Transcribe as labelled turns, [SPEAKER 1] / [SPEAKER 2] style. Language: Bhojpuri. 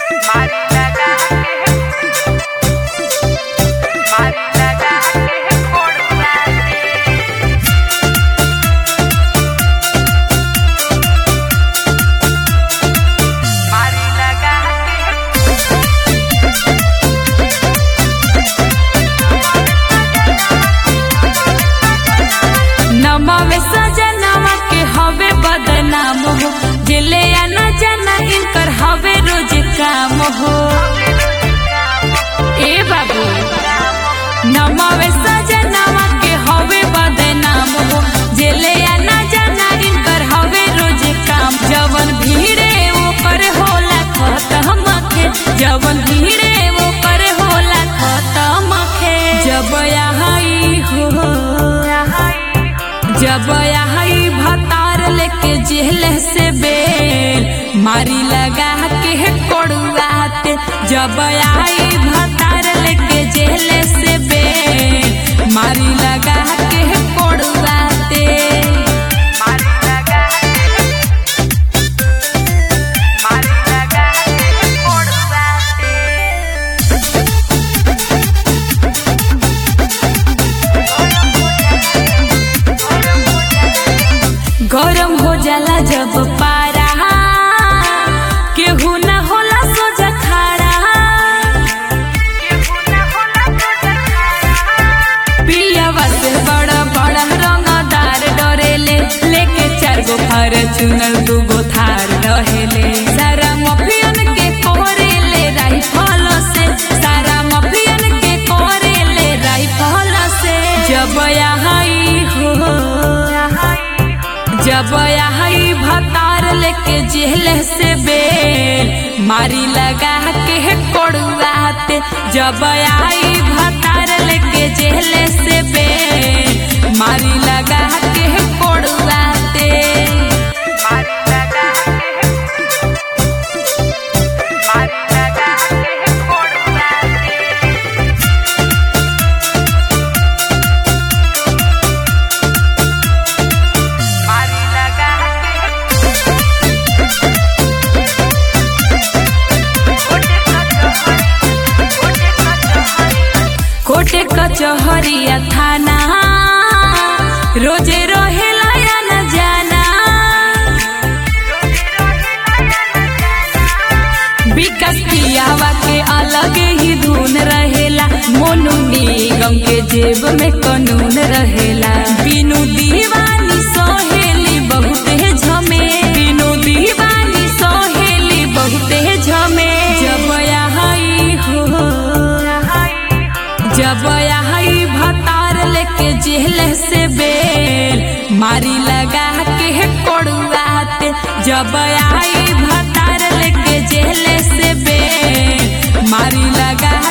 [SPEAKER 1] मारी लगा के मारी लगा के कोड़वा दे मारी लगा के
[SPEAKER 2] नमावे सजनवा के हवे बदनाम हो जिले या न जाना इनकर हवे रोज काम हो ए बाबू नमावे सजनवा के हवे बदनाम हो जिले या न जाना इनकर हवे रोज काम जवन भीड़े वो पर होला खत्म के जवन भीड़े वो पर होला खत्म के जब यहाँ हो जब आई भतार लेके जेल से बेल मारी लगा के कोड़ुआते जब आई भतार लेके जेल से बेल मारी लगा के कोड़ुआते
[SPEAKER 1] मारी लगा के मारी लगा के कोड़वा दे
[SPEAKER 2] गरम हो जाला जब पारा केहू न होला सोजा खारा पियावा से बड़ा बड़ा रंगदार डरेले लेके चार गो फर चुनल दू गो थार रहेले सारा मफियन के कोरेले राइफल से सारा मफियन के कोरेले राइफल से जब यहाँ हो जब आई भतार लेके जेल से बेल मारी लगा के कोड़ुआते जब आई भतार लेके जेल से बेल मारी लगा के कोड़ुआते
[SPEAKER 1] मारी लगा के मारी लगा के कोड़वा दे मारी लगा
[SPEAKER 2] कोटे कचहरिया थाना रोजे रहेला या न जाना विकास पियावा के अलग ही धुन रहेला मोनू निगम के जेब में कानून रहेला बिनु दीवानी सोहेली बहुते झमे बिनु दीवानी सोहेली बहुते झमे जब यहाँ हो जब आई भतार लेके जेल से बेल मारी लगा के कोड़ुआते जब आई भतार लेके जेल से बेल मारी लगा